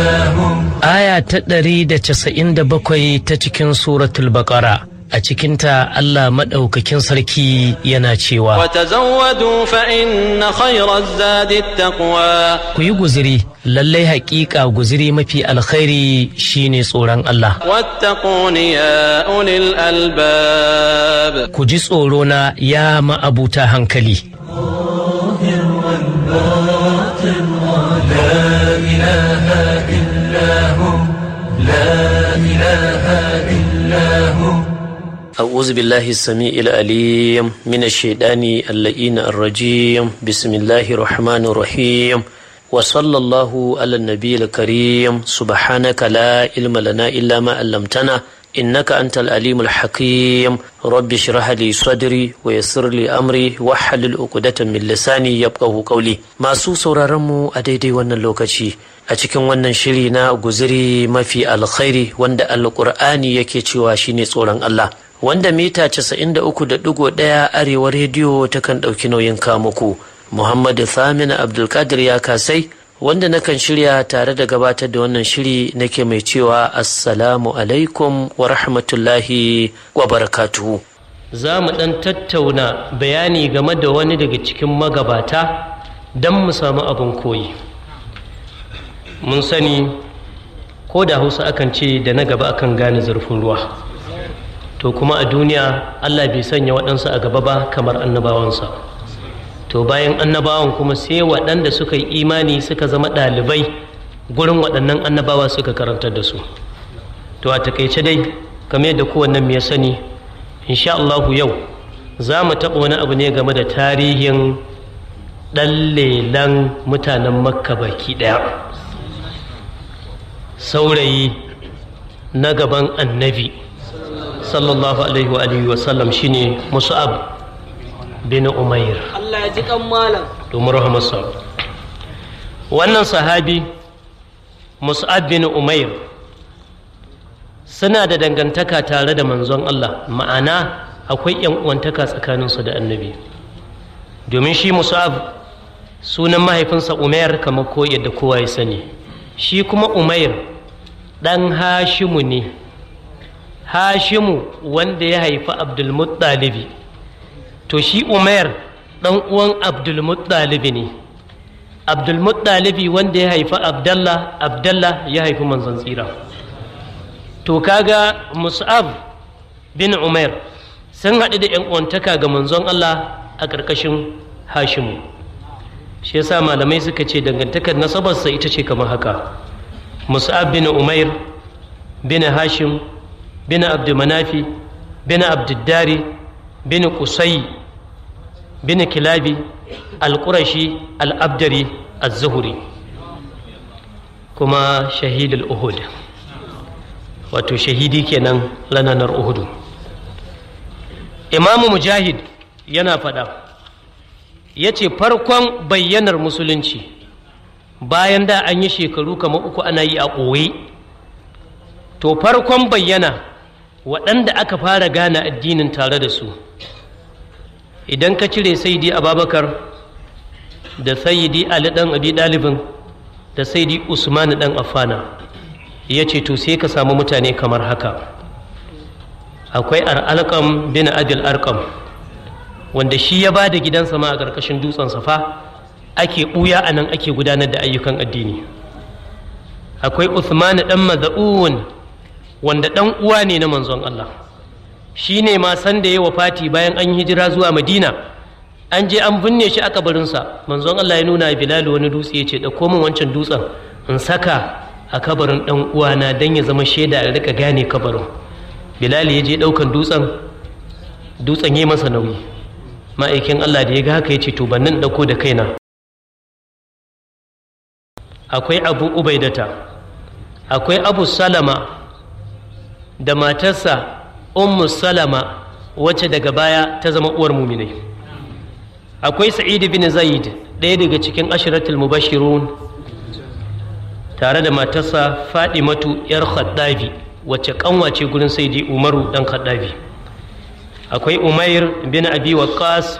Aya ta ɗari da casa'in da bakwai ta cikin suratul baƙara a cikinta Allah maɗaukakin sarki yana cewa وتزودوا فإن خير الزاد التقوى ku yi guziri lallai haƙiƙa guziri mafi alkhairi shine tsoron Allah واتقون يا أولي الألباب ku ji tsoro na ya ma'abuta hankali أعوذ بالله السميع العليم من الشيطان اللئين الرجيم بسم الله الرحمن الرحيم وصلى الله على النبي الكريم سبحانك لا علم لنا إلا ما علمتنا إنك أنت العليم الحكيم رب اشرح لي صدري ويسر لي أمري واحلل عقدة من لساني يفقهوا قولي masu sauraron mu a daidai wannan lokaci a cikin wannan shiri na guziri mafi alkhairi wanda alkur'ani yake cewa shine tsoron Allah wanda mita 93.1 arewa rediyo takan ɗauki nauyin kamuku muhammadu thamina abdulkadir ya kasai wanda nakan shirya tare da gabatar da wannan shiri nake mai cewa assalamu alaikum wa rahmatullahi wa barakatuhu za mu ɗan tattauna bayani game da wani daga cikin magabata don mu samu abin koyi mun sani ko da hausa akan ce da na gaba akan gane zurfin ruwa to kuma a duniya allah bai sanya waɗansu a gaba ba kamar annabawansa to bayan annabawan kuma sai waɗanda suka yi imani suka zama ɗalibai gurin waɗannan annabawa suka karantar da su to a takaice dai kamar yadda kowannen ya sani insha Allahu yau za mu taɓa wani abu ne game da tarihin ɗan lelan mutanen makka baki ɗaya saurayi na gaban annabi sallallahu alaihi wa alihi wa sallam shine mus'ab bin umair Allah ya ji kan malam domin rahamarsa wannan sahabi mus'ab bin umair suna da dangantaka tare da manzon Allah ma'ana akwai yan uwantaka tsakaninsu da annabi domin shi mus'ab sunan mahaifinsa umair kamar ko yadda kowa ya sani shi kuma umair ɗan hashimu ne hashimu wanda ya haifi abdulmuttalibi to shi umar ɗan uwan abdulmuttalibi ne abdulmuttalibi wanda ya haifi abdallah abdallah ya haifi manzon tsira to kaga mus'ab bin umar sun haɗu da ‘yan uwantaka ga manzon allah a ƙarƙashin hashimu shi yasa malamai suka ce dangantakar nasabarsa ita ce kamar haka mus'ab bin umair bin hashim bin abdulmanafi bin abduddari bin kusai bin kilabi al-qurashi al-abdari az-zuhri kuma shahidul uhud wato shahidi kenan lananar uhudu imamu mujahid yana faɗa ya ce farkon bayyanar musulunci bayan da an yi shekaru kamar uku ana yi a ɓoye to farkon bayyana waɗanda aka fara gane addinin tare da su idan ka cire saidi ababakar da saidi ali ɗan abi ɗalibin da saidi usman ɗan afana ya ce to sai ka samu mutane kamar haka akwai alƙam bin adil arkam wanda shi ya ba da gidansa ma a ƙarƙashin dutsen safa ake ɓuya a nan ake gudanar da ayyukan addini akwai Uthman ɗan maza'un wanda ɗan uwa ne na manzon Allah shi ne ma san da ya wafati bayan an hijira zuwa madina an je an binne shi a kabarinsa manzon Allah ya nuna bilal wani dutse ya ce ɗauko min wancan dutsen in saka a kabarin ɗan uwana don ya zama shaida a rika gane kabarin bilal ya je ɗaukan dutsen dutsen ya masa nauyi ma'aikin Allah da ya ga haka ya ce to bannin ɗauko da kaina akwai abu ubaidata akwai abu salama da matarsa ummu salama wacce daga baya ta zama uwar muminai akwai sa'id bin zaid ɗaya daga cikin ashiratul mubashirun tare da matarsa fadimatu yar khaddabi wacce kanwace gurin saidi umaru dan khaddabi akwai umair bin abi waqqas